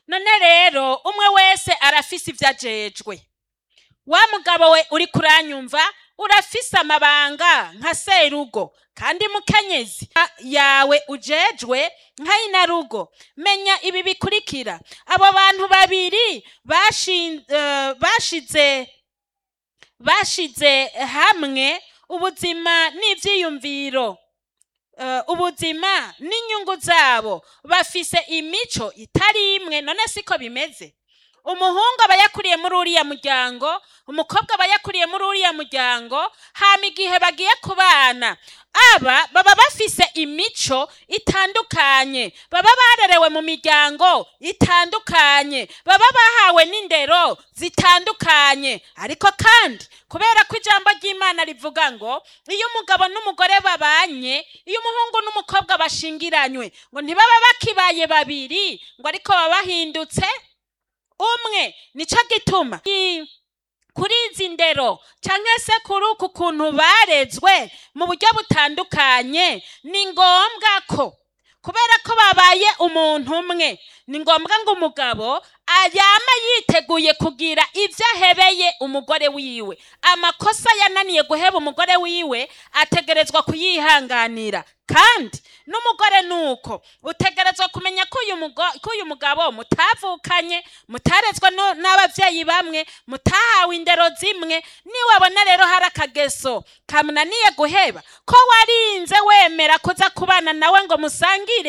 none rero umwe wese arafise ivyo ajejwe wa mugabo we uri kuranyumva urafise amabanga nka serugo kandi mukenyezi yawe ujejwe nka inarugo menya ibi bikurikira abo bantu babiri bashin- eh, bashize bashize hamwe ubuzima n'ivyiyumviro eh, ubuzima n'inyungu zabo bafise imico itari imwe none siko bimeze umuhungu aba yakuriye muri uriya muryango umukobwa aba yakuriye muri uriya muryango hama igihe bagiye kubana aba baba bafise imico itandukanye baba barerewe mu miryango itandukanye baba bahawe n'indero zitandukanye ariko kandi kubera ko ijambo ry'imana rivuga ngo iyo umugabo n'umugore babanye iyo umuhungu n'umukobwa bashingiranywe ngo ntibaba bakibaye babiri ngo ariko baba bahindutse umwe nico gituma i- kuri izi ndero canke se kuri uku kuntu barezwe mu buryo butandukanye ni ngombwa ko kubera ko babaye umuntu umwe ni ngombwa ngo umugabo ayama yiteguye kugira ivyo ahebeye umugore wiwe amakosa yananiye guheba umugore wiwe ategerezwa kuyihanganira kandi n'umugore nuko utegerezwa kumenya ko uyu mugo- ko uyu mugabo mutavukanye mutarezwe no- n'abavyeyi bamwe mutahawe indero zimwe niwabona rero hari akageso kamunaniye guheba ko warinze wemera kuza kubana nawe ngo musangire